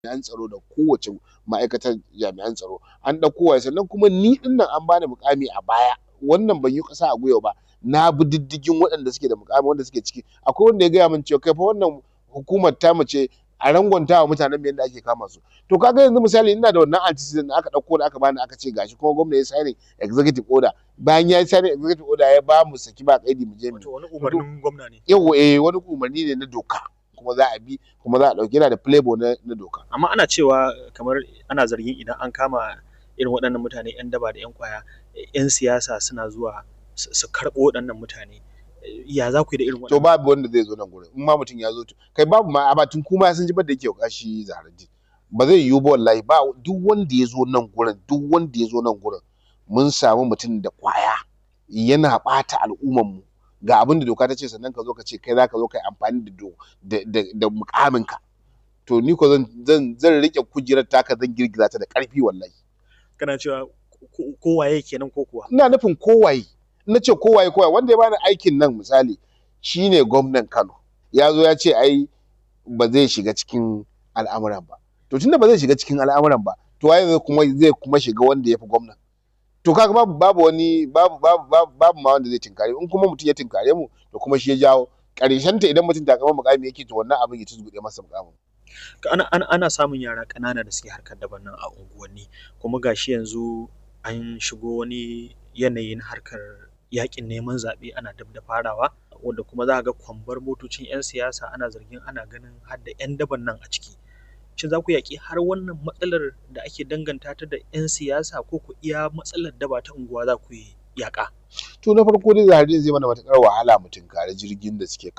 jami'an tsaro da kowace ma'aikatar jami'an tsaro an ɗauko waye sannan kuma ni ɗin nan an bani muƙami a baya wannan ban yi ƙasa a gwiwa ba na bi diddigin waɗanda suke da muƙami wanda suke ciki akwai wanda ya gaya min cewa kai fa wannan hukumar tamu ce a rangwanta wa mutanen mu yadda ake kama su to kaga yanzu misali ina da wannan antecedent da aka ɗauko da aka bani aka ce gashi kuma gwamna ya signing executive order bayan ya signing executive order ya ba mu saki ba kaidi mu je mu Wato wani umarnin gwamna ne. yawa eh wani umarni ne na doka kuma za a bi kuma za a ɗauki yana da playboy na, na doka Amma ana cewa kamar ana zargin idan an kama irin waɗannan mutane 'yan daba da 'yan kwaya 'yan siyasa suna zuwa su su karɓo waɗannan mutane. Ya za ku yi da irin to waɗannan? babu wanda zai zo nan gurin in ma mutum ya zo to kai babu ma amma tun kuma sun ji da yake kashi zaharaddin ba zai yiwu ba wallahi ba duk wanda ya zo nan gurin duk wanda ya zo nan gurin mun samu mutum da kwaya yana ɓata al'umman mu ga abin da doka ta ce sannan ka zo ka ce kai za ka zo ka yi amfani da do- da da da muƙamin ka to ni ko zan zan zan rike kujerar taka zan girgiza ta da ƙarfi wallahi Kana cewa ko- kowaye kenan ko kuwa? ina nufin kowaye na ce kowaye kowaye wanda ya bani aikin nan misali shine gwamnan Kano ya zo ya ce ai ba zai shiga cikin al'amuran ba to tunda ba zai shiga cikin al'amuran ba to waye zai kuma zai kuma shiga wanda ya fi gwamnan to kaga babu babu wani babu babu babu, babu ma wanda zai tinkare in kuma mutum ya tinkare mu to kuma shi ya jawo ƙarshen ta idan mutum takamar mukami yake to wannan abin ya tuzgude masa mukamin Ana, ana, ana samun yara ƙanana da suke harkar daban nan a unguwanni kuma gashi yanzu an shigo wani yanayi na harkar yaƙin neman zaɓe ana dab da farawa wanda kuma za ka ga kwambar motocin 'yan siyasa ana zargin ana ganin har da 'yan daban nan a ciki. Shin za ku yaƙi har wannan matsalar da ake danganta ta da 'yan siyasa ko ku iya matsalar daba ta unguwa za ku yi yaƙa? to na farko dai zahari zai mana matuƙar wahala mu tinkari jirgin da suke